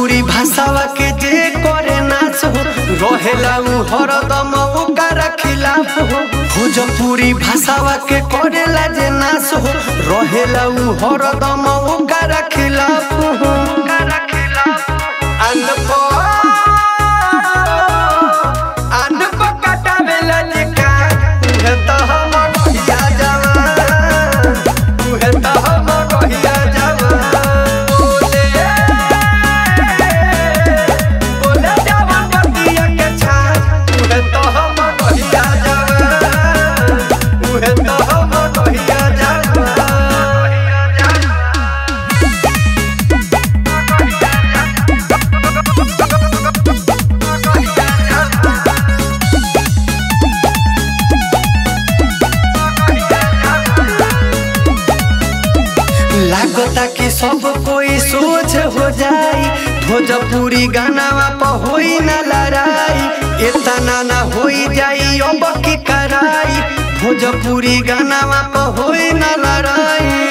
भोजपुरी भाषावा के जे करे नाच हो रहेला उ हरदम ओकर खिलाफ हो भोजपुरी भाषावा के करेला जे नाच हो रहेला उ हरदम ओकर खिलाफ हो अनपो अनपो कटावेला लिखा उहे त हम कहिया जवान उहे त हम कहिया जवान बोले बोले जवान बतिया के छान उहे त हम कहिया जवान उहे त हम कहिया जवान लागता कि सब कोई सोच हो जाई भोजपुरी गानावा पर होई ना लड़ाई इतना ना होई जाई अब की कराई भोजपुरी गानावा पर होई ना लड़ाई